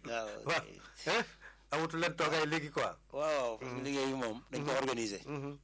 waaw waaw eh amatu leen toogaay léegi quoi. waaw parce que liggéey bi moom dañ ko organiser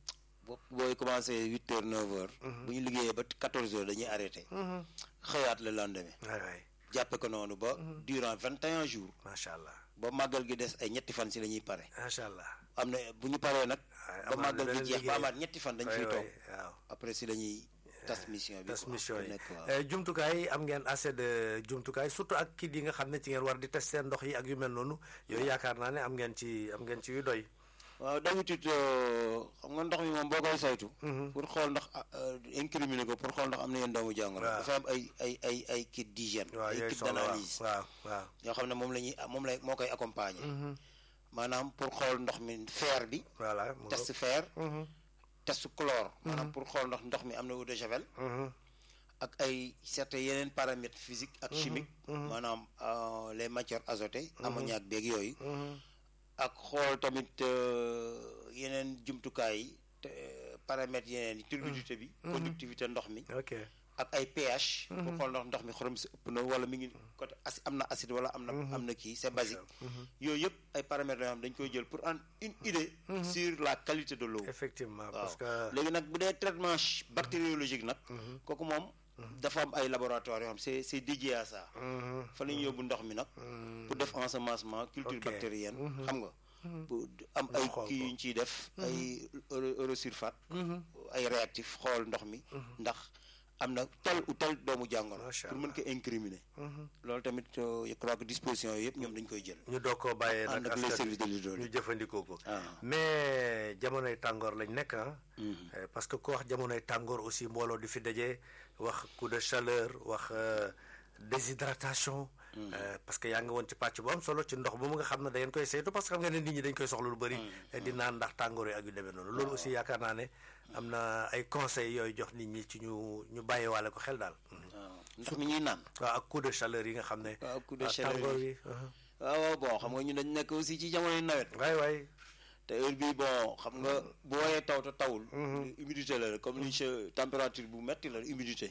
bo booy commencé huit heures neuf heures bu ñu liggéeyee ba quatorze heures dañuy arrêté xëyaat le lendemain waay waay jàppe ko noonu ba durant vingt et un jours macha allah ba màggal gi des ay ñetti fan si la ñuy pare macha allah. am na bu ñu paree nag Waaye ba amaat màggal beneen gi jeex ba liggéey. amaat ñetti fan dañ waay fiy waay toog waaw. après si la ñuy tas mission bi tas quoi, mission ku yi nekk waaw. Eh, jumtukaay yi am ngeen assez de jumtukaay surtout ak kit yi nga xam ne ci ngeen war di tester ndox yi ak yu mel noonu yooyu yaakaar naa ne am ngeen ci am ngeen ci yu doy. waaw d'habitude euh, xam nga ndox mi moom boo koy saytu pour xool ndax ah, euh, incriminer ko pour xool ndax am na yenn doomu jàngoro Waaw. dafa am ay ay ay ay kit d'hygiène waaw ay yooyu kit soxla waaw d'analyse waaw waaw. yoo xam ne moom la ñuy moom lay moo koy accompagner maanaam pour xool ndox mi fer bi voilà. mu test fer Mhm, test chlore maanaam pour xool ndax ndox mi am na eau de javel mhm, ak ay certains yeneen paramètres physiques ak chimiques maanaam euh, les matières azotées ammoniac beeg yooyu mhm. ak xool tamit euh, yeneen jumtukaay yi te paramètres yeneen yi turbidité bi conductivité ndox mi ok ak ay pH pour xool ndax ndox mi xorom si ëpp na wala mi ngi côté acide am na acide wala am na am na kii c'est basique yooyu yëpp ay paramètres yoo xam dañ koy jël pour en une idée sur la qualité de l'eau effectivement waaw parce que. léegi nag bu dee traitement ch- bactériologique nag kooku moom dafa am ay laboratoire yoo xam c'est c'est dédié à ça Mhm, fa la ñu yóbbu ndox mi nag pour def ensemencement culture Ok. bactérienne xam nga pour am ay xool kii ko. yu ñu ciy def ay euro- eurosulfate ay réactif xool ndox mi ndax am na tel ou tel doomu jàngoro Macha pour mën ko incriminer loolu tamit euh, je crois que disposition yooyu yëpp ñoom dañ koy jël ñu doog koo bàyyee ànd nag ak les askan services de wi ñu l'hydraulique jëfandikoo ko. ah mais jamonoy tàngoor lañ nekk ah. Eh, parce que ku wax jamonoy tàngoor aussi mbooloo di fi daje wax coup de chaleur wax euh, déshydratation. Eh, parce que yaa ngi woon ci pàcc bu am solo ci ndox ba mu nga xam ne da ngeen koy saytu parce que xam nga ne nit ñi dañ koy soxla lu bëri. eh, di naan ndax tàngoor yi ak yu demee noonu. loolu aussi yaakaar naa ne am na ay conseils yooyu jox nit ñi ci ñu ñu bàyyiwaale ko xel daal. Mhm. waaw ndox mi ñuy naan waaw ak coup de chaleur yi nga xam ne. waaw coup de ah, chaleur tàngoor yi. yi. uh-huh. waaw waaw bon xam nga ñu dañ nekk aussi ci jamonoy nawet waay waay. te heure bii bon xam nga bu wooyee taw te tawul humidité la comme ni che température bu metti la humidité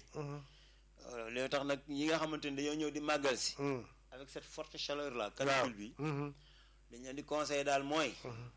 Euh, léegi tax nag ñi nga xamante ni dañoo ñëw di màggal si Mhm. avec cette forte chaleur là canicule bi Mhm. dañ leen di conseiller daal mooy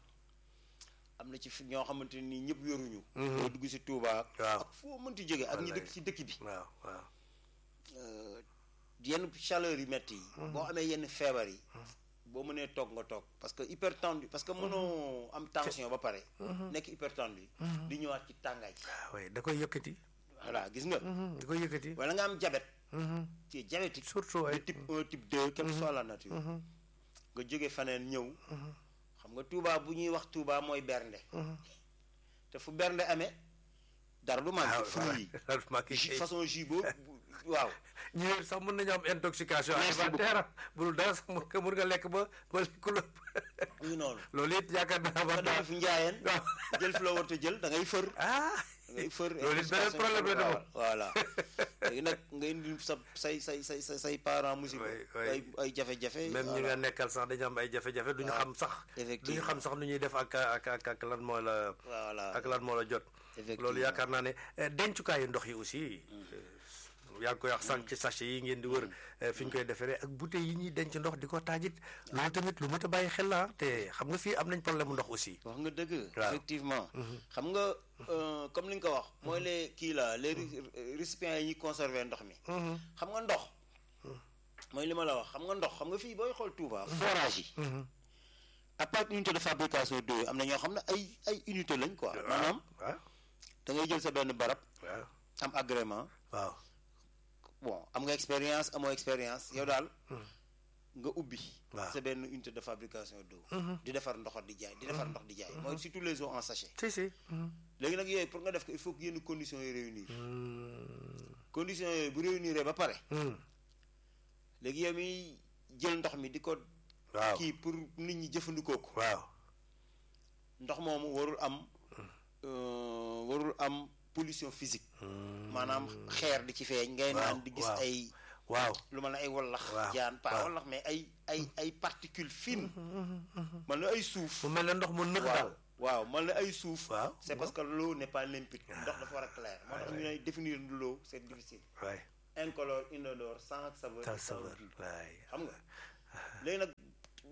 am na ci fi ñoo xamante ni ñëpp yoruñu boo dugg si Touba Waaw. ak foo mënti jóge ak ñi dëkk ci dëkk bi waaw waaw. Euh, yenn chaleur yu metti yi boo amee yenn feebar yi boo mënee toog nga toog parce que hypertendu parce que mënoo am tension ba pare nekk hypertendu di ñëwaat ci tàngaay ah oui da koy yëkkati. voilà gis nga Mhm, da koy yëkkati. wala nga am diabète Mhm. ci diabétique surtout ay de type 1 type 2 quelle que soit la nature nga jóge faneen ñëw xam nga Touba bu ñuy wax Touba mooy bernde te fu bernde amee dara du manqué fruits yi jus façon jus boobu waaw ñu sax mën nañu am intoxication Merci alimentaire bu dul dara sax mën nga mën nga lekk ba ba lekk lu muy noonu loolu it yaakaar naa nga war naa def fi njaayeen waaw. jël fi la war a jël da ngay fër ah da ngay fër loolu it beneen problème la de moom. voilà léegi nag nga indi sa say say say say say parents musiba Oui, oui. ay ay jafe-jafe même ñi voilà. nga nekkal sax dañu am ay jafe-jafe duñu xam sax duñu effectivement. xam sax nu ñuy def ak ak ak ak lan moo la voilà ak lan moo la jot Effectivement. loolu yaakaar naa ne eh, dencukaayu ndox yi aussi eh, yaa ngi koy wax sànq ci sachet yi ngeen di wër eh, fi ñu koy defaree ak bouteilles yi ñuy denc ndox di ko taajit loolu tamit lu mat a bàyyi xel la te xam nga fii am nañ problème mu ndox aussi wax nga dëgg Waaw. effectivement xam nga euh, comme li nga ko wax mooy les kii la les ri- récipients yi ñuy conserver ndox mi xam nga ndox mooy li ma la wax xam nga ndox xam nga fii booy xool Touba forage yi à part unité de fabrication d'eau yi am na ñoo xam ne ay ay unité lañ quoi maanaam waaw da ngay jël sa benn barab waaw am agrément waaw bon am nga expérience amoo expérience yow daal nga ubbi Waaw. sa benn unité de fabrication d'eau di defar ndox di jaay di defar ndox di jaay mooy surtout les eaux en sachet si si léegi nag yooyu pour nga def ko il faut que yenn conditions yi réunir conditions yooyu bu réunir ba pare léegi yow mi jël ndox mi di ko waaw kii pour nit ñi jëfandikoo ko waaw ndox moomu warul am euh, warul am pollution physique maanaam xeer di ci feeñ ngay naan di gis waaw. ay waaw lu ma la ay wallax Waaw, jaan pas waaw. wallax mais ay ay ay particules fines man la ay suuf mu mel ne ndox mu nëx waaw daal waaw man la ay suuf Waaw. c'est parce que l'eau n'est pas limpide ndox dafa war a clair moo tax ñu ne définir l'eau c'est difficile waay incolore inodore sans saveur tal sans saveur goût waay xam nga léegi nag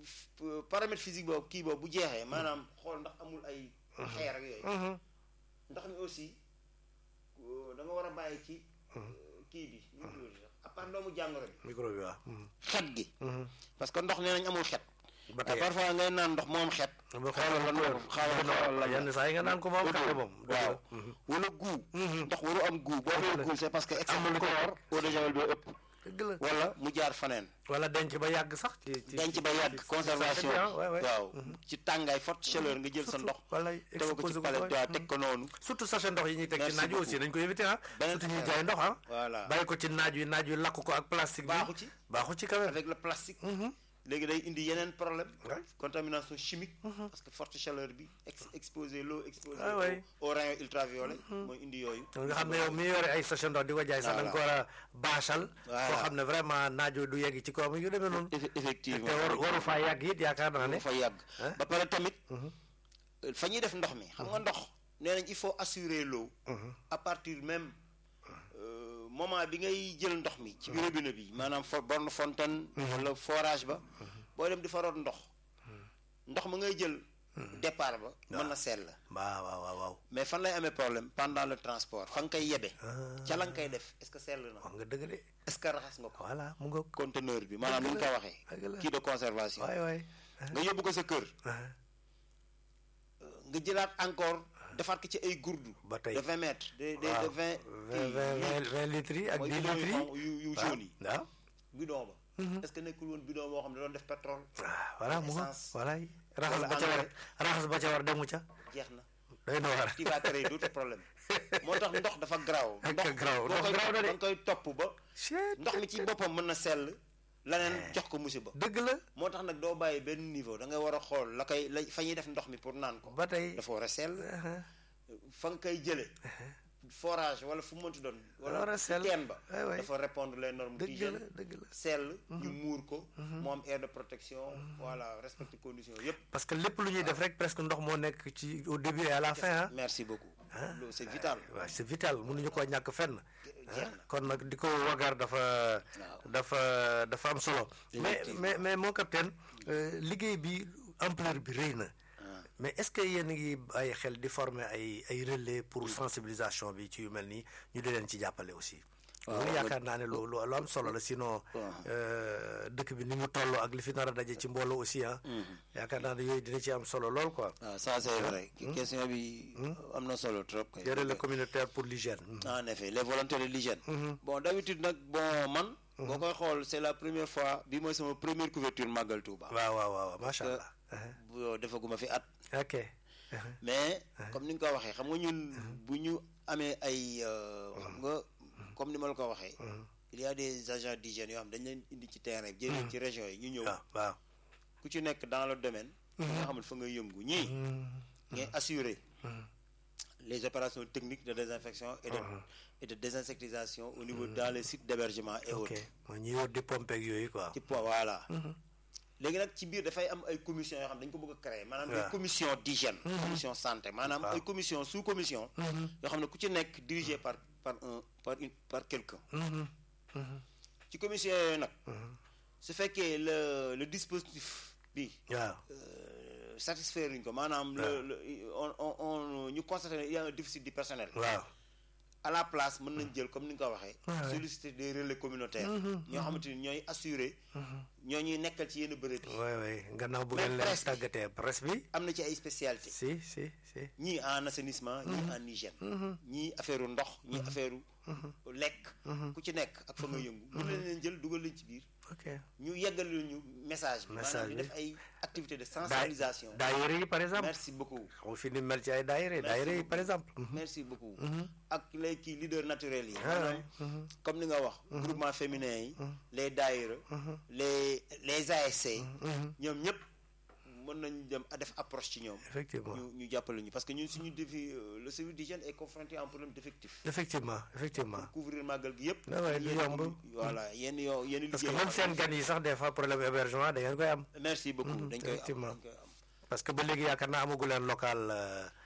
f- paramètre physique boobu kii boobu bu jeexee maanaam xool ndax amul ay xeer ak yooyu Mhm. ndox mi aussi euh, da nga war a bàyyi ci euh, kii bi ñu tuddati sax à part doomu jàngoro bi micro bi waaw. Mhm. xet gi Mhm. parce que ndox nee nañ amul xet ba mais tey parfois ngay naan ndox moom xet ba xoolal lan la xaaral xoolal lan la yenn saa yi nga naan ko moom kàddu moom. waaw wala guu ndox waru am guu boo fee guu c'est parce que excès de chlore eau de javel boo ëpp dëgg la wala mu jaar faneen wala denc ba yàgg sax. ci ci denc ba yàgg ci- conservation ci- waaw waaw waaw ci tàngaay forte chaleur nga jël sa ndox wala teg ko exposé ci ko palette ko waaw teg ko noonu surtout sachet ndox yi ñuy teg ci Merci naaj wi aussi beaucoup. dañ ko éviter ah. Beneen surtout ñuy affaire. jaay ndox ah. voilà bàyyi ko ci naaj wi naaj wi lakk ko ak plastique bi. baaxu ci baaxu ci quand même. avec le plastique Mhm. léegi day indi yeneen problème Ouais. contamination chimique parce que forte chaleur bi ex exposé l'eau exposé Ah ouais. au au rayon ultraviolet mooy indi yooyu donc nga xam ne yow mi yore ay sachet ndox di ko jaay sax da nga ko war a baachal. Voilà. foo xam ne vraiment naaj wi du yegg ci kawam yu demee noonu. Eff- effectivement te waru waru faa yàgg it yaakaar naa ne. fa yàgg Hein? ba pare tamit fa ñuy def ndox mi xam nga ndox nee nañ il faut assurer l'eau à partir même euh, moment bi ngay jël ndox mi ci biir robinet bi maanaam fo borne fontaine wala forage ba boo dem di fa root ndox ndox ma ngay jël départ ba mën na sell waaw waaw waaw waaw. mais fan lay amee problème pendant le transport fa nga koy yebe ca la nga koy def est-ce que sell na wax nga dëgg de. est-ce que raxas nga ko voilà mu ngoog. conteneur bi maanaam ni ñu ko waxee dëgg la. kii de conservation waay waay. nga yóbbu ko sa kër nga jëlaat encore defaat ko ci ay gourdu Ba tey. de vingt mètres de de de waaw vingt vingt vingt vingt vingt litres yi ak mooy dix bidon litres yu yi. xonq yu yu waaw jaune yi waaw. bidon ba est-ce que nekkul woon bidon boo xam ne doon def pétrole ah voilà mu ngoog essence. voilà raxas Wala ba ca war engrais. raxas ba ca war demu ca. jeex na day na war. qui va créer d'autres problèmes moo tax ndox dafa garaaw Ak ndox garaaw, boo ndox koy garaaw na de. da nga koy topp ba Chut, ndox mi ci boppam mën na sell leneen jox ko musiba dëgg la moo tax nag doo bàyyi benn niveau da ngay war a xool la koy la fa ñuy def ndox mi pour naan ko ba tey. dafa war a sell aha, fa nga koy jële forage wala fu mu mënti doon war a wala sell. teen ba waay waay. dafa répondre les normes dëgg la d'hygiène dëgg la. sell ñu muur ko mu am aire de protection voilà respecte conditions yépp parce que lépp lu ñuy def rek presque ndox moo nekk ci au début et à la fin ah. merci beaucoup loolu c'est vital waaw c'est vital mënuñu koo ñàkk fenn. jeex na kon nag di ko wagar dafa dafa dafa am solo. mais mais mais mon capitaine euh, liggéey bi ampleur bi rëy na. mais est-ce que yéen a ngi bàyyi xel di former ay ay relais pour sensibilisation bi ci yu mel nii ñu di leen ci jàppale aussi. loolu yaakaar naa ne lu lu lu am solo la sinon euh, dëkk bi ni mu toll ak li fi nar a daje ci mbooloo aussi ah. yaakaar naa ne yooyu dina ci am solo lool quoi. waaw ça c'est vrai question bi am na solo trop kay. des relais communautaires pour l'hygiène. en effet les volontaires de l'hygiène bon d'habitude nag bon man boo koy xool c'est la première fois bi mooy sama première couverture Magal Touba waaw waaw waaw macha allah. bu defaguma fi at ok. mais comme ni nga ko waxee xam nga ñun bu ñu amee ay euh, xam nga comme ni ma la ko waxee il y a des agents d'hygiène yoo xam dañ leen indi ci terrain bi jëlee ci région yi ñu ñëw waaw waaw. ku ci nekk dans le domaine nga xamul fa nga yëngu ñii ngay assurer les opérations techniques de désinfection et de et de désinsectisation au niveau dans les sites d'hébergement et ok autres mooy ñi wër di pompe ak yooyu quoi. ci poids voilà léegi nag ci biir dafay am ay commission yoo xam dañ ko bëgg a créer maanaam waaw. des commission d'hygiène commission santé maanaam ay commission sous commission yoo xam ne ku ci nekk dirigé par par un par une par quelqu'un Mhm, mhm. ci commission yooyu nag su fekkee le le dispositif bi waaw euh, satisfaire uñ ko maanaam le le on on on ñu constaté ne il y a un déficit du personnel waaw. à la place mën nañ jël comme ni nga ko waxee Ouais. solliciter des relais communautaires ñoo xamante ni ñooy assurer ñoo ñuy nekkal ci yenn bërëb yi waay waay gannaaw bu Mais ngeen leen presse bi. tàggatee presse bi. am na ci ay spécialité si si si. ñii en assainissement ñii en hygiène ñii affaire ndox ñii affaire lekk ku ci nekk ak fa nga yëngu mën nañ leen jël dugal leen ci biir ok. ñu yeggal ñu message bi Message maanaam ñu bi. def ay activités de daay sensibilisation daayira yi par exemple. merci beaucoup xam nga fi ni mel ci ay daayira daayira yi par exemple. merci beaucoup ak les kii leaders naturels yi Ah maanaam ouais. comme ni nga wax groupement féminin yi les daayira les les ASC ñoom ñëpp mën nañ dem a def approche ci ñoom effectivement ñu ñu jàppale ñu parce que ñun suñu défi euh, le service d'hygiène est confronté à un problème d'effectif effectivement effectivement. couvrir màggal gi yëpp Ah ouais, du yenn yomb. commu- voilà yenn yoo yenn parce que liggéey même seen gan yi sax des fois problème hébergement da ngeen koy am. merci beaucoup dañ koy am effectivement. dañ koy am parce que ba léegi yaakaar naa amagu leen local euh,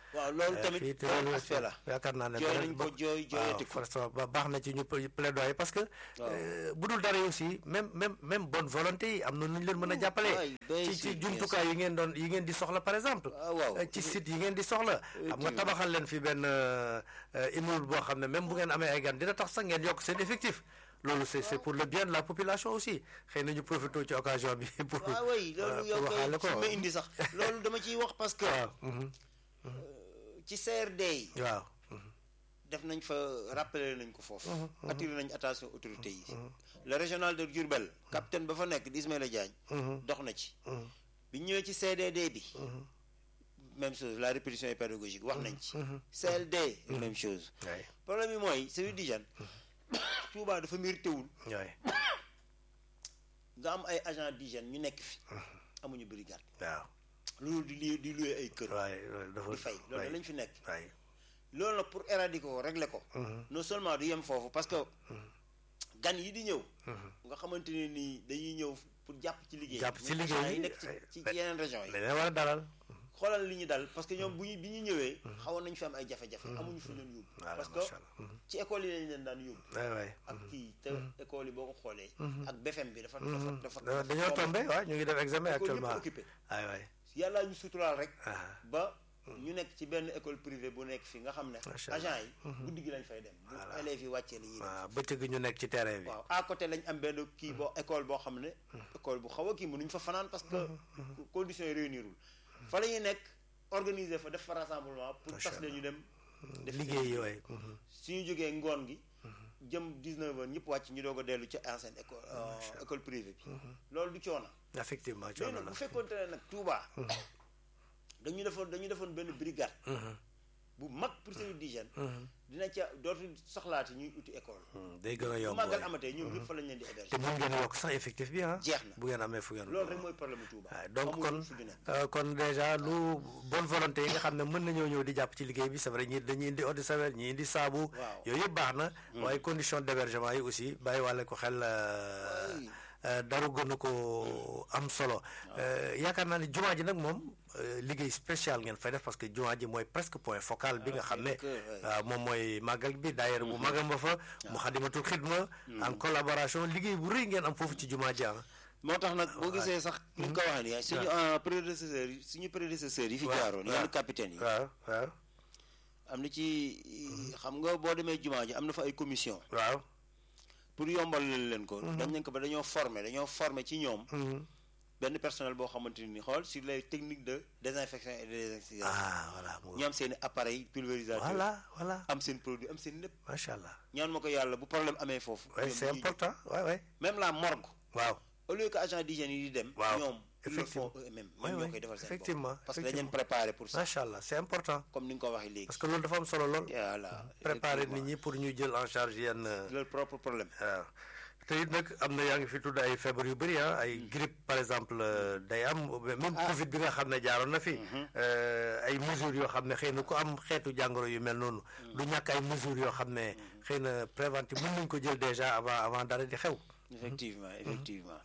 waaw loolu tamit fii te benn loolu aspect la yaakaar naa ne jooy dara nañ ko bokk- jooy jooyati waaw ko forcément ba baax na ci ñu pla- plaidoyer parce que Waaw. euh, bu dul dara yi aussi même même même bonne volonté yi am na nu ñu leen mën a jàppale waay, bien ci sûr, ci bien jumtukaay yi ngeen doon yi ngeen di soxla par exemple Ah, waaw. Euh, ci site yi ngeen di soxla xam nga tabaxal leen fi benn euh, euh, immeuble boo xam ne même bu ngeen amee ay gan dina tax sax ngeen yokk seen effectif loolu c'est c'est pour le bien de la population aussi xëy na ñu profité ci occasion bi pour ah oui euh, loolu yow pour waxaale koy ko fi ma indi sax loolu dama ciy wax parce que waaw mhm, ci CRD yi waaw def nañ fa rappeler nañ ko foofu attiré nañ attention autorités yi le régional de Diourbel capitaine ba fa nekk di Ismaïla Diagne dox na ci bi ñëwee ci CDD bi même chose la répétition est pédagogique wax nañ ci CLD même chose waay problème bi mooy service d'hygiène Touba dafa mérité wul waay nga am ay agent d'hygiène ñu nekk fi amuñu brigade waaw loolu di li di loué ay kër waay loolu dafa di fay loolu lañ fi nekk waay loolu nag pour éradiquer ko régler ko non seulement du yem foofu parce que gan yi di ñëw nga xamante ne nii dañuy ñëw pour jàpp ci liggéey Jàpp ci muy liggéey agent yi bi, nekk ci ay- ci ci yeneen région yi dañ leen war a dalal xoolal li ñu dal parce que ñoom bu ñu bi ñu ñëwee xawoon nañu fi am ay jafe-jafe amuñu fi leen yóbbu Voilà, parce que macha Allah. ci école yi lañ leen daan yóbbu waay waay ak kii te école yi boo ko xoolee ak BFM bi dafa dafa dafa Da- dañoo tombé waaw ñu ngi def examen école yëpp actuellement occupé waay waay yàllaa ñu suturaal rek ah ba ñu nekk ci benn école privée bu nekk fi nga xam ne Macha Allah. agent yi guddi gi lañ fay dem bu élèves yi wàccee li ñuy dem waaw bëccëg gi ñu nekk ci terrain bi waaw à côté lañ am benn kii boo école boo xam ne école bu xaw a kii mënuñ fa fanaan parce que conditions yi réunirul fa la ñuy nekk organiser fa def fa rassemblement pour Macha tas leen ñu dem def liggéey yi waay suñu jógee ngoon gi jëm 19 heures ñëpp wàcc ñu doog a dellu ci ancienne école euh, école privée bi loolu du coono effectivement mais coono nag la bu fekkoonte ne nag Touba dañu defoon dañu defoon benn brigade bu mag pour service d'hygiène dina ca dootu soxlaati ñuy uti école Hmm, day gën a bu yomb màggal waay. amatee ñoom ñëpp fa lañ leen di héberger te mun ngeen yokk sax effectif bi ah Jeex na. bu ngeen amee fu ngeen loolu rek mooy problème mu Touba waaw donc Amul kon fu ñu nekk. euh, kon déjà lu bonne volonté yi nga xam ne mën nañoo ñëw di jàpp ci liggéey bi c'est vrai ñi dañuy indi eau de Javel ñi indi saabu Waaw. yooyu yëpp baax na waaye condition d'hébergement yi aussi bàyyi wàlle ko xel euh, Oui. euh, daru gënu ko am solo Euh, yaakaar naa ne jumaa ji nag moom euh, liggéey spécial ngeen fay def parce que jumaa ji mooy presque point focal bi nga xam ne c'est le cœur, ouais. waaw moom mooy màggal bi daayira bu magam ba fa mu xadimatul xidma en collaboration liggéey bu rëy ngeen am foofu ci jumaa ji ah moo tax nag boo gisee sax ni nga ko waxee nii suñu euh, prédécesseurs yi suñu prédécesseurs yi fi waaw, jaaroon waaw. yenn capitaine yi waaw waaw am na ci xam nga boo demee jumaa ji am na fa ay commission waaw pour yombal leen ko dañ leen ko ba dañoo former dañoo former ci ñoom benn personnel boo xamante ni xool sur les techniques de désinfection et de désintoxication ah voilà mu ñu am seen i appareil pulvérisateur voilà voilà am seen produit am seen lépp macha allah ñaan ma ko yàlla bu problème amee foofu oui ñoom c'est ñuy- important ouais ouais même la morgue waaw au lieu que agent d'hygiène yi di dem Waaw, ñoom ils le effectivement. font eux-mêmes Ouais, ñoom ñoo ouais, koy defal seen effectivement, bopp parce que dañ leen effectivement. préparé pour ça macha allah c'est important comme ni nga ko waxee léegi parce que loolu dafa am solo lool voilà préparer effectivement. nit ñi pour ñu jël en charge yenn leur propre problème waaw te it nag am na yaa ngi fi tudd ay feebar yu bëri ah ay grippe par exemple euh, day am même Covid bi nga xam ne jaaroon na fi. euh, ay mesures yoo xam ne xëy na ku am xeetu jàngoro yu mel noonu. du ñàkk ay mesures yoo xam ne xëy na préventif mën nañ ko jël déjà avant avant dara di xew. effectivement effectivement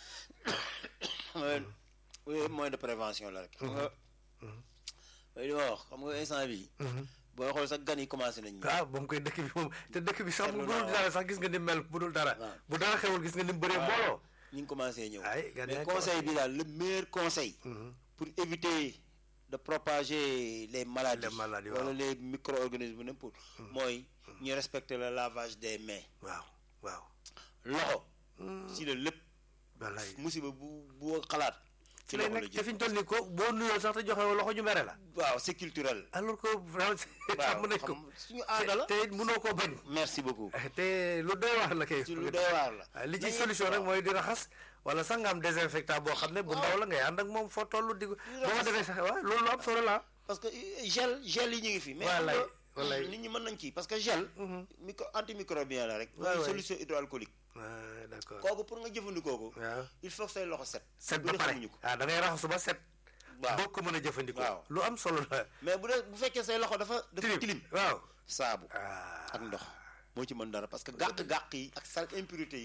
mooy oui moyen de prévention la rek xam nga mooy li ma wax xam nga instant bi booy xool sax gan yi commencé nañ ñëw waaw moom koy dëkk bi moom te dëkk bi sax bu Seetlu dul naa dara sax gis nga ni mel bu dul dara. waaw. bu dara xewul gis nga ni mu bëree mbooloo. ñu ngi commencé ñëw ay gan yaa mais ngi conseil bi daal le meilleur conseil pour éviter de propager les maladies Les maladies, wala waaw. les micro-organismes n'importe mooy ñu respecter le lavage des mains waaw waaw. loxo si la lépp wallaay musiba bu bu xalaat ci lay loxo la nekk te jëm fi ñu toll nii ko boo nuyoo sax te joxe woo loxo ñu mere la. waaw c'est culturel alors que vraiment waaw xam nañ ko. xam suñu aada la te it mënoo koo bañ. merci beaucoup te lu doy waar la kay. ci lu doy waar la waaw li ci Nañu- solution rek waaw. mooy di raxas wala sax nga am désinfectant boo xam ne bu ndaw la ngay ànd ak moom foo toll di. boo ko defee sax waaw loolu lu am solo la parce que euh, gel gel yi ñu ngi fi mais Wallaay, xam nga, wallaay. nit ñi mën nañ kii parce que gel micro antimicrobien la rek Waay, mooy waay. solution hydroalcoolique ah d'accord kooku pour nga jëfandikoo ko waaw il faut que say loxo set set bu ba dee pare xamuñu ko ah da ngay raxasu ba set. waaw boo ko mën a jëfandikoo. Waaw. lu am solo la. mais bu dee bu fekkee say loxo dafa dafa tilim waaw. saabu ah ak ndox moo ci mën dara parce que gàq-gàq yi ak sal impurité yi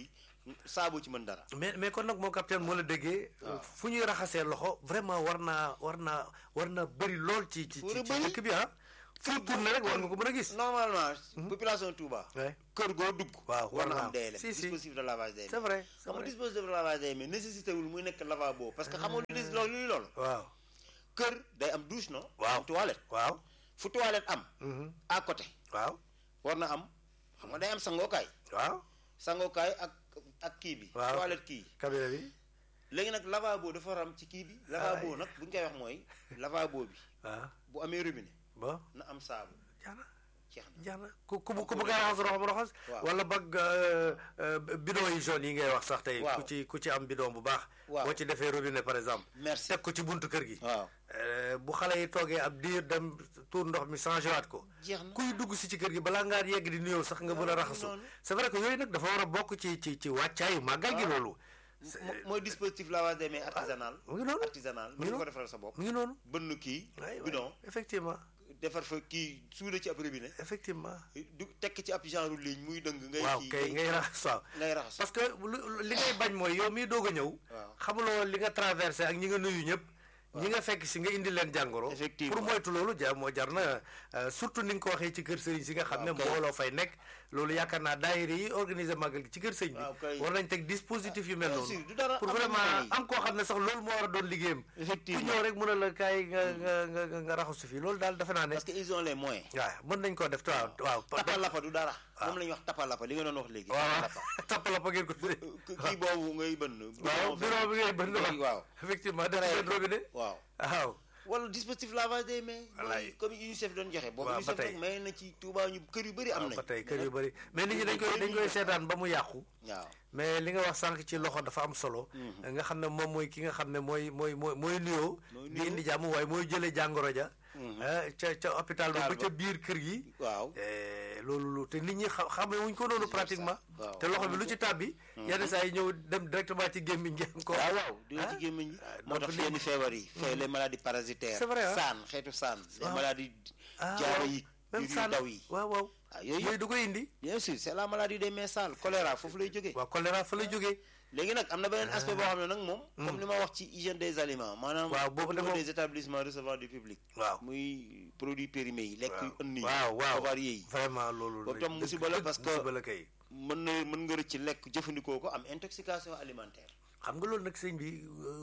saabu ci mën dara mais mais kon nag moo capitaine moo la déggee fu ñuy raxasee loxo vraiment war naa war naa war naa bëri lool ci ci War ci a ci bëri. dëkk bi ah fu tourné rek war nga ko mën a gis normalement population Touba Ouais. kër goo dugg Waaw, war na war na am am. DLM Si, si. dispositif de lavage des c'est vrai c'est xam nga vrai dispositif de lavage des mains nécessité wul muy nekk lavabo parce que xamoo li loolu luy loolu waaw kër day am douche non Waaw. am toilette waaw fu toilette am mhm, à côté waaw war na am xam nga day am sangookaay waaw sangookaay ak ak kii bi Waaw. toilette kii cabinet bi léegi nag lavabo dafa war a am ci kii bi lavabo nag bu ñu koy wax mooy lavabo bi waaw bu amee robinet bon na am saabu jaana jeex na jaana ku ku ku bëgg a raxas roxam raxas Waaw. wala bëgg euh, euh, bidon yi jaune yi ngay wax sax tey Waaw. ku ci ku ci am bidon bu baax Waaw. boo ci defee robinet par exemple merci teg ko ci buntu kër gi waaw Euh, bu xale yi toogee ab diir dem tuur ndox mi changé waat ko jeex na kuy dugg si ci kër gi balaa ngaa yegg di nuyoo sax nga mën a Waaw, raxasu noonu. c'est vrai que yooyu nag dafa war a bokk ci ci ci wàccaayu màggal gi loolu Mo- mooy dispositif lavage des mains artisanal mu ngi noonu artisanal mu ngi mën nga ko noonu. defaral sa bopp mu ngi noonu bënn kii waay bidon effectivement defar fa kii suude ci ab robinet effectivement du tekk ci ab genre ligne muy dëng ngay waaw kii kay ngay raxas waaw ngay raxas parce que lu- li ngay bañ mooy yow miy doog a ñëw waaw. xamuloo li nga traversé ak ñi nga nuyu ñëpp ñi nga fekk si nga indi leen jàngoro Effectivement. pour moytu loolu ja moo jar na euh, surtout ni nga ko waxee ci kër sëriñ si nga xam ne Waaw, kay. mbooloo fay nekk loolu yaakaar naa daayira yi organiser màggal gi ci kër sëñ Waaw, bi kay. war nañ teg dispositif yu mel bien noonu sûr, du dara, pour am na vraiment ñu koy- am koo xam ne sax loolu moo war a doon liggéeyam ku effectivement ñëw rek mën a la kaay nga nga nga nga nga raxasu fi loolu daal defe naa ne parce que ils ont les moyens waaw mën nañ koo def waaw waaw tapalapa du dara moom la ñuy wax tapalapa li nga doon wax léegi waaw tapalapa tappala pa ngeen ko tuddee K- kii boobu ngay bënn waaw bureau bi ngay bënd wax waaw effectivement def seen robinet waaw waaw wala dispositif lavage des mains Wallaay. comme UNICEF doon joxe boobu Waaw, ba UNICEF tey. nag may na ci Touba ñu kër yu bëri am waaw nañ ba tey kër yu bëri mais nit ñi dañ koy dañ koy seetaan ba mu yàqu waaw mais li nga wax sànq ci loxo dafa am solo nga xam ne moom mooy ki nga xam ne mooy mooy mooy mooy nuyoo Mooy di nuyoo. indi jàmm waaye mooy jëlee jàngoro ja ah, ca ca hôpital ba Hôpital ba ca ba. biir kër gi waaw Eh, loolu lu te nit ñi xa xamee wuñ ko noonu pratiquement waaw. te loxo bi lu ci tàbbi yenn saa yi ñëw dem directement ci gémmiñ gi ko waaw waaw di ah. ci gémmiñ gi Ah, moo donc tax li- yenn feebar yi fay les maladies parasitaires C'est vrai, ah. saan xeetu saan les Waaw. maladies ah jaaro yi même yu saan daw yi waaw waaw ah yooyu yooyu du ko indi bien sûr c'est la maladie des mains sales choléra foofu lay jógee waaw choléra fa lay jógee léegi nag am na beneen aspect boo xam ne nag moom comme li ma wax ci hygiène des aliments maanaam Waaw, boobu au de niveau moom- des établissements recevant du public waaw muy produits périmés yi lekk yu ënn yi waaw waaw avariés yi vraiment loolu Boobu tam musiba la parce que- musiba la kay mën na mën nga rëcc lekk jëfandikoo ko am intoxication alimentaire xam nga loolu nag sëñ bi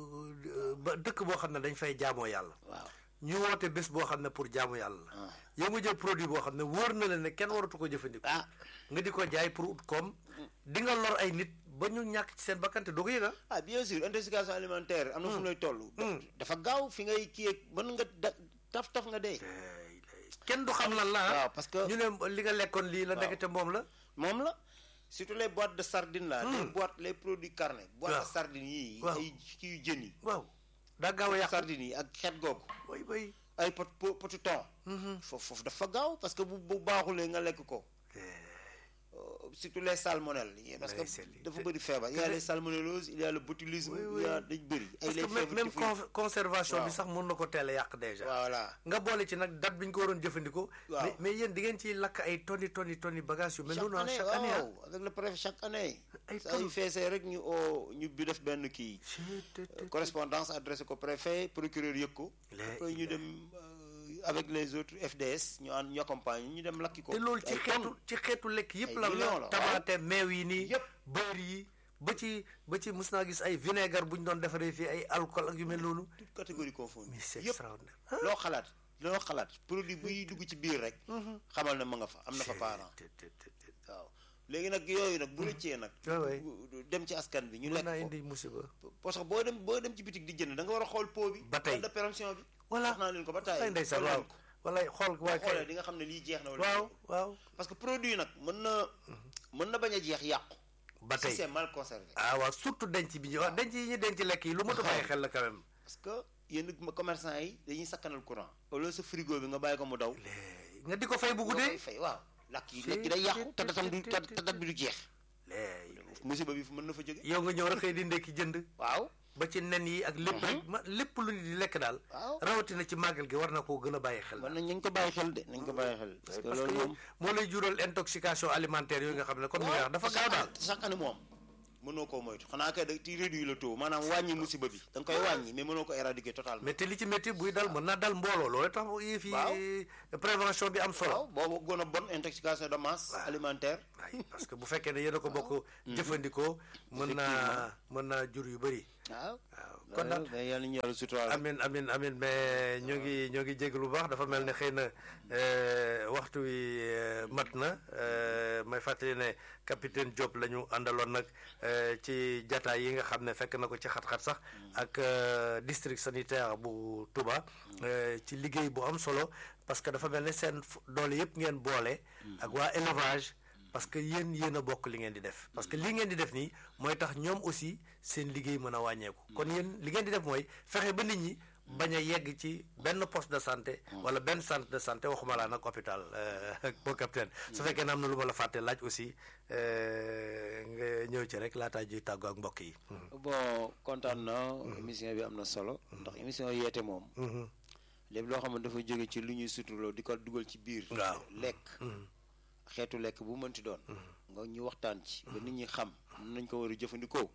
euh, ba dëkk boo xam ne dañ fay jaamoo yàlla waaw ñu woote bés boo xam ne pour jaamu yàlla la ah yow nga jël produit boo xam ne wóor na la ne kenn waratu ko jëfandikoo ah nga di ko jaay pour ut koom di nga lor ay nit ba ñu ñàkk ci seen bakkante doo ko yëg ah ah bien sûr intoxication alimentaire am na fu mu lay toll Hmm. dafa gaaw fi ngay kii ak mën nga da- taf taf nga dee kenn du xam lan la ah waaw parce que ñu ne li nga lekkoon lii la Waaw. ndekete moom la moom la surtout les boîtes de sardines là les boîtes les produits carnés boîtes Waaw. de sardines yi Waaw. ay kii yu jën yi waaw daa gaaw a yàqu sardines yi ak xeet googu bay bay ay pot po- potu thon foofu foofu dafa gaaw parce que bu bu baaxulee nga lekk ko Euh, surtout les salmonelles yi parce Mais c'est li- que dafa bëri feebar il y a les salmonelloses il y a le botulisme Oui, il y a oui. dañ bëri ay parce les que même fièvres même typhoïdes. con- conservation bi Waaw. sax mën na ko teel a yàq déjà voilà nga boole ci nag date bi ñu ko waroon jëfandikoo Waaw. mais mais yéen di ngeen ciy lakk ay tonni tonni tonni bagage yu mel chaque noonu ah, année chaque année ah. waaw avec le préfet chaque année Ay saa yu tonnes. feesee rek ñu oo ñu bi def benn kii Chut, tut, tut. correspondance adressé ko préfet procureur yëg ko Les- après ñu dem euh, avec les autres FDS ñu ànd ñu accompagne ñu dem lakki ko te loolu ci ay xeetu tonnes. ci xeetu lekk yëpp Ay la millions la la, tamaate meew yi nii Yëpp. beurre yi ba ci ba ci mus naa gis ay vinaigre bu ñu doon defaree fii ay alcool ak yu mel noonu toute catégorie confondue mais c'est yëpp extraordinaire ah. loo xalaat loo xalaat produit buy dugg ci biir rek xamal ne ma nga fa am na fa parent Tut, tut, tut, tut. waaw léegi nag yooyu nag bu rëccee nag Ouais, ouais. bu- dem ci askan bi ñu mën lekk naa ko indi musiba parce que boo dem boo dem ci bitig di jënd da nga war a xool pot bi Ba tey. date de péremption bi voilà wax naa leen ko ba wallaay taay ndeysaan xool waaw leen ko wallaay xool boo waa xoolee kay di nga xam ne lii jeex na wala waaw waaw parce que produit nag mën na mën na bañ a jeex yàqu ba si tey c'est mal conservé ah waaw surtout denc bi ñu wax denc yi ñu denc lekk yi lu mot a bàyyi xel la quand même parce que yenn commerçant yi dañuy sakkanal courant au lieu sa frigo bi nga bàyyi ko mu daw léegi nga di ko fay bu nga koy guddee fay waaw lakk yi Si, lekk yi day yàqu si, te datam du si, te si, te dat bi du jeex léegi musiba bi fu mën na fa jóge yow nga ñëw rek xëy di ndekki jënd waaw ba ci nen yi ak lépp rek ma lépp lu nit di lekk daal waaw rawatina ci màggal gi war na koo gën a bàyyi xel man nañ nañ ko bàyyi xel de nañ ko bàyyi xel parce que parce que loolu moom moo lay jural intoxication alimentaire yooyu nga xam ne kon mu wax dafa gaaw daal chaque année moom mënoo koo moytu xanaa kay da ci réduire le taux maanaam wàññi musiba bi da nga koy wàññi mais mënoo ko éradiquer totalement mais te li ci métti buy dal mën naa dal mbooloo loolu tax yëf yi prévention bi am waaw solo boobu gën a bon intoxication de masse alimentaire waaye parce que bu fekkee ne yéen a ko bokk jëfandikoo mën naa mën naa jur yu bëri waaw waaw kon daal mais yàlla ñu yàlla suturaal amin amin amin mais ñoo ngi ñoo ngi jégg lu baax dafa mel ne xëy na euh, waxtu wi euh, mat na euh, may fàttali ne capitaine Diop la ñu àndaloon nag euh, ci jataay yi nga xam ne fekk na ko ci xat-xat sax ak euh, district sanitaire bu Touba euh, ci liggéey bu am solo parce que dafa mel ne seen f- doole yëpp ngeen boole ak waa élevage parce que yéen yéen a bokk li ngeen di def parce que li ngeen di def nii mooy tax ñoom aussi seen liggéey mën a wàññeeku kon yéen li ngeen di def mooy fexe ba nit ñi bañ a yegg ci benn poste de santé wala benn centre de santé waxuma laa nag hôpital boo capitaine su fekkee ne am na lu ma la fàtte laaj aussi euh, nga ñëw ci rek laataa juy tàggoo ak mbokk yi bon kontaan na émission bi am na solo ndax émission yeete moom lépp loo xam ne dafa jóge ci lu ñuy suturloo di ko dugal ci biir Waaw. lekk xeetu lekk bu mënti doon nga ñu waxtaan ci ba nit ñi xam nañ ko war a jëfandikoo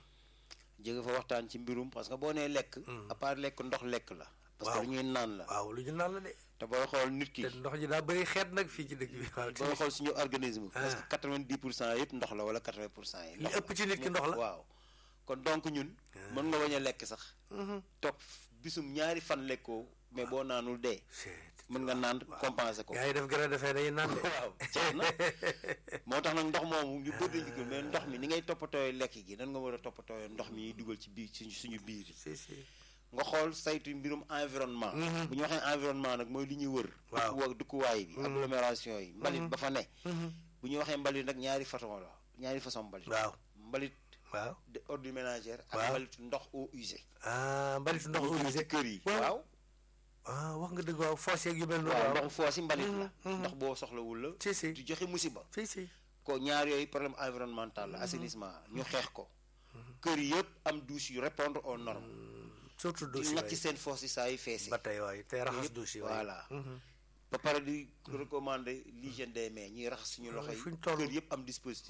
jóge fa waxtaan ci mbirum parce que boo nee lekk à part lekk ndox lekk la parce que Waaw. dañuy naan la waaw lu ñu naan la de te booy xool nit ki te ndox ji daa bëri xeet nag fii ci dëkk bi waaw ci booy xool suñu organisme parce que quatre-vingt-dix pour cent yëpp ndox la wala quatre-vingt pour cent yi li ëpp ci nit ki ndox la waaw kon donc ñun mën nga bañ a lekk sax toog bisum ñaari fan lekkoo mais boo naanul dee mën nga naan compenser ko gaa yi def gën a defee dañuy naan de waaw jeex na moo tax nag ndox moomu ñu bëri dañu ko mais ndox mi ni ngay toppatooyee lekk gi nan nga war a toppatooyee ndox mi ñuy dugal ci biir suñu suñu biir si si nga xool saytu mbirum environnement bu ñu waxee environnement nag mooy li ñuy wër Waaw. dëkkuwa dëkkuwaay bi agglomération yi mbalit ba fa ne bu ñu waxee mbalit nag ñaari façon la ñaari façon mbalit waaw mbalit waaw de ordures ménagères ak Waaw. mbalit ndox eau usée ah mbalitu ndox ci usé kër yi waaw. waaw ah wax nga dëgg waaw foos yeeg yu mel noonu waaw waaw ndoxu foos yi mbalit la ndox boo soxlawul la si si di joxe musiba si si ko ñaar yooyu problème environnemental la assainissement ñu xeex ko kër yëpp am douche yu répondre aux normes surtout di douche nag ci yi seen foos yi saa yu feesi ba tey waay te raxas douche yi waay voilà ba pare di recommander l'hygiène des mains ñuy raxas suñu loxo yi fu ñu toll. kër yëpp am dispositif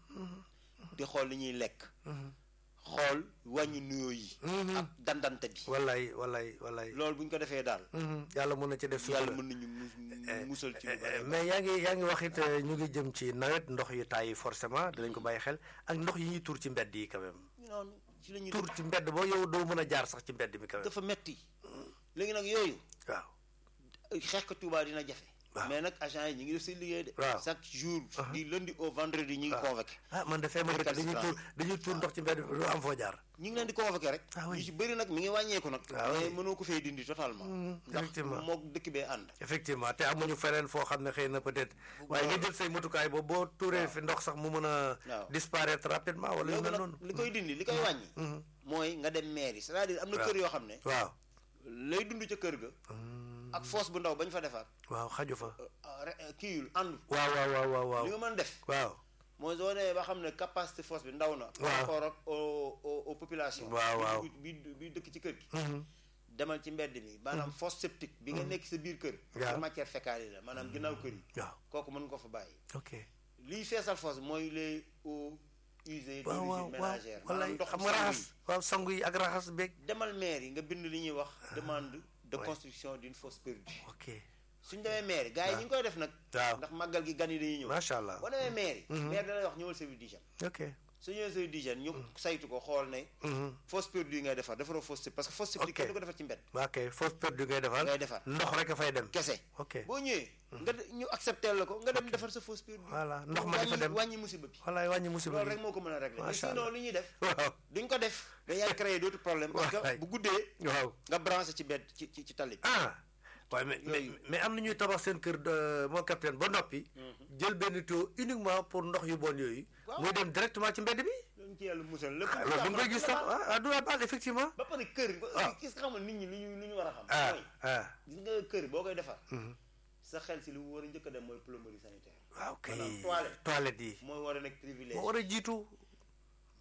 di xool li ñuy lekk xool wàññi nuyoo yi ak dandante bi wallaay wallaay wallaay loolu bu ñu ko defee daal Mhm, yàlla mën na ci def yàlla sutura mën nañu mu- musal ci lu Eh, bari mais yaa ngi yaa ngi wax it eh, ñu ngi jëm ci nawet ndox yu tàyyi forcément dinañ ko bàyyi xel ak ndox yi ñuy tuur ci mbedd yi quand même noonu ci la ñuy tuur ci mbedd boo yow doo mën a jaar sax ci mbedd mi quand même dafa metti léegi nag yooyu waaw xeex ko Touba dina jafe Waaw. mais nag agent yi ñu ngi def seen liggéey de Waaw. chaque jour du lundi au vendredi ñu ngi convoqué ah man dafay ma dëkk dañuy tuur dañuy tuur ndox ci mbedd mi du am foo jaar ñu ngi leen di convoqué rek Ah oui. ñu ci bëri nag mi ngi wàññeeku nag Ah oui. mais mënoo ko fee dindi totalement ndax effectivement. mook dëkk bee ànd effectivement te amuñu feneen foo xam ne xëy na peut-être waaye nga jël say matukaay boobu boo tuuree fi ndox sax mu mën a Waaw. disparaître rapidement wala yu léegi mel nag noonu li koy dindi li koy wàññi mooy nga dem mairie c'est-à-dire am na Waaw. kër yoo xam ne waaw lay dund ca kër ga ak fosse bu ndaw bañ fa defaat waaw xaju fa kiiyul àndul waaw waaw waaw waaw waaw li nga mën def waaw mooy soo demee ba xam ne capacité fosse bi ndaw na par Waaw. rapport ak au au aux populations Waaw, waaw. bi bi bi dëkk ci kër gi Mhm. demal ci mbedd mi maanaam fosse septique bi nga nekk sa biir kër Waaw. pour matière fécale yi la maanaam ginnaaw kër yi waaw kooku mën nga ko fa bàyyi ok liy feesal fosse mooy les eaux usées waaw waaw d'origine waaw ménagère wallaay maanaam ndox xam nga raxas waaw sangu yi ak raxas beeg demal maire yi nga bind li ñuy wax demande de construction d'une fosse perdue ok suñ demee maire yi gars yi ñu ngi koy def nag waaw ndax màggal gi gan yi dañuy ñëw macha allah boo demee maire yi maire da lay wax ñëwal service d'hygiène ok su ñëwee service d'hygiène ñu saytu ko xool ne Mhm. fosse perdue ngay defar defaroo fosse septique parce que fosse septique Ok. kenn du ko defar ci mbedd ok fausse perdue ngay defar ngay defar ndox rek a fay dem kese ok boo ñëwee nga de- ñu accepté la ko nga dem defar sa fosse perdue Voilà, ndox ma dafa wàññi- dem. wàññi musiba bi wallaay wàññi musiba loolu bi rek moo ko mën a régler mais Macha sinon Allah. li ñuy def waaw duñ ko def mais yaay créer d'autres problèmes parce que Wallaay. bu guddee waaw nga branché ci bedd ci ci ci tali bi ah waaye mais mais Yooyu. mais am na ñuy tabax seen kër de moo capitaine ba noppi jël benn tuyau uniquement pour ndox yu bon yooyu Waaw. muy dem directement ci mbedd bi loolu ci yàlla musal lépp ah loolu da nga koy gis sax ah ah du la baal effectivement ba pare kër Ah. gis nga xam nit ñi lu ñu lu ñu war a xam ah mooy ah gis nga kër boo koy defar sa xel si li mu war a njëkk a dem mooy plomberie sanitaire waaw kay Maanaam toilette. toilette yi mooy war a nekk privilège moo war a jiitu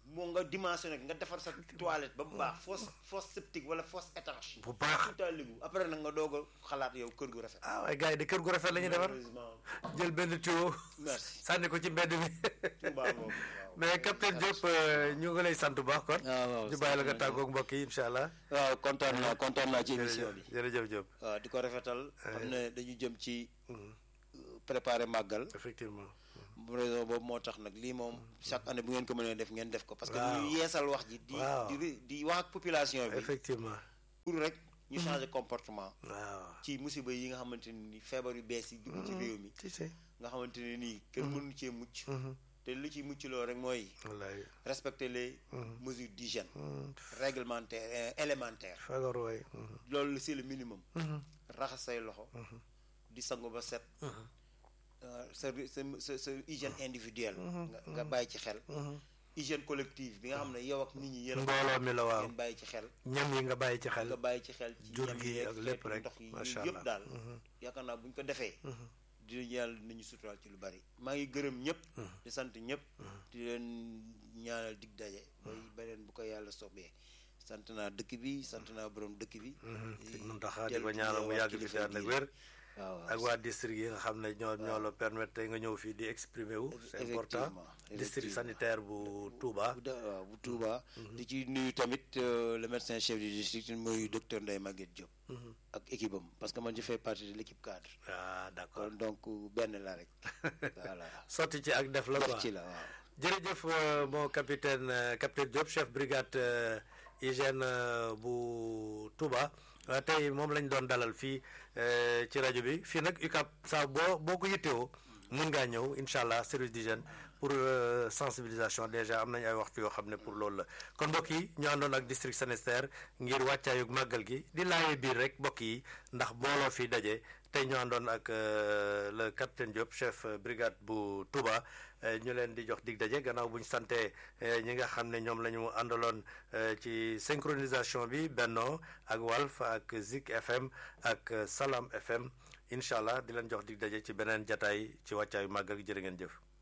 moo nga dimensionné nga defar sa toilette ba mu baax fosse fosse septique wala fosse étanche bu baax tout à léegu après nag nga doog a xalaat yow kër gu rafet ah waaye gars yi de kër gu rafet la ñuy defar malheureusement jël benn tuyau merci sànni ko ci mbedd mi Touba boobu waaw mais capitaine Diop euh, ñu ngi lay sant bu baax kon waaw waaw ñu bàyyi la nga tàggoog mbokk yi incha allah waaw kontaan naa kontaan naa ci émission jërëjëf bi jërëjëf Diop waaw di ko rafetal xam ne dañu jëm ci préparer màggal effectivement raison boobu moo tax nag lii moom chaque année bu ngeen ko mënee def ngeen def ko parce que Waaw. ñu yeesal wax ji di Waaw. di di wax ak population bi effectivement pour rek ñu changer comportement waaw ci musiba yi nga xamante ne ni feebar yu bees yi dugg ci réew mi ci si nga xamante ne nii kenn mënu cee mucc te lu ci mucc loo rek mooy wallaay respecter les mesures d'hygiène réglementaires euh, élémentaires fagaru waay loolu c'est le minimum raxas say loxo di sangu ba set euh, sa sa sa sa hygiène individuelle nga nga bàyyi ci xel hygiène collective bi nga xam ne yow ak nit ñi yéen a mbooloo mi la waaw ngeen bàyyi ci xel ñam yi nga bàyyi ci xel nga bàyyi ci xel ci jur ñam gi yeeg ak lépp xeetu rek, ndox yi macha yooyu yëpp Allah. daal yaakaar naa bu ñu ko defee dinañu yàlla dinañu suturaal ci lu bari maa ngi gërëm ñëpp di sant ñëpp di leen ñaanal dig daje bay beneen bu ko yàlla soobee sant naa dëkk bi sant naa borom dëkk bi sëñ Muntaxa di ko ñaanal mu yàgg di fi ànd ak wér waaw ak waa district yi nga xam ne ñoo ñoo la permettre tey nga ñëw fii di exprimer wu c'est important Effectivement, district effectivement. sanitaire bu Touba bu da- waaw bu Touba di ci nuyu tamit euh, le médecin chef du district mooy docteur Ndeye Maguette Diop ak équipe am parce que man je fais partie de l'équipe cadre ah d'accord kon donc benn la rek voilà sotti ci ak def la quoi def ci la waaw jërëjëf euh, mon capitaine euh, capitaine Diop chef brigade euh, hygiène euh, bu Touba Euh, tey moom lañ doon dalal fii euh, ci rajo bi fii nag UCAB saa boo boo ko yittewoo mun ngaa ñëw incha allah service d'hygiène pour euh, sensibilisation déjà am nañ ay waxtu yoo xam ne pour loolu la kon mbokk yi ñu àndoon ak district sanitaire ngir wàccaayug màggal gi di laaye biir rek mbokk yi ndax booloo fi daje tey ñu àndoon ak euh, le capitaine Diop chef euh, brigade bu Touba euh, ñu leen di jox dig daje gannaaw bu ñu sante euh, ñi nga xam ne ñoom la ñu àndaloon euh, ci synchronisation bi Benno ak Walf ak Zik FM ak euh, Salam FM incha allah di leen jox dig daje ci beneen jataay ci wàccaayu màggal gi jërë ngeen jëf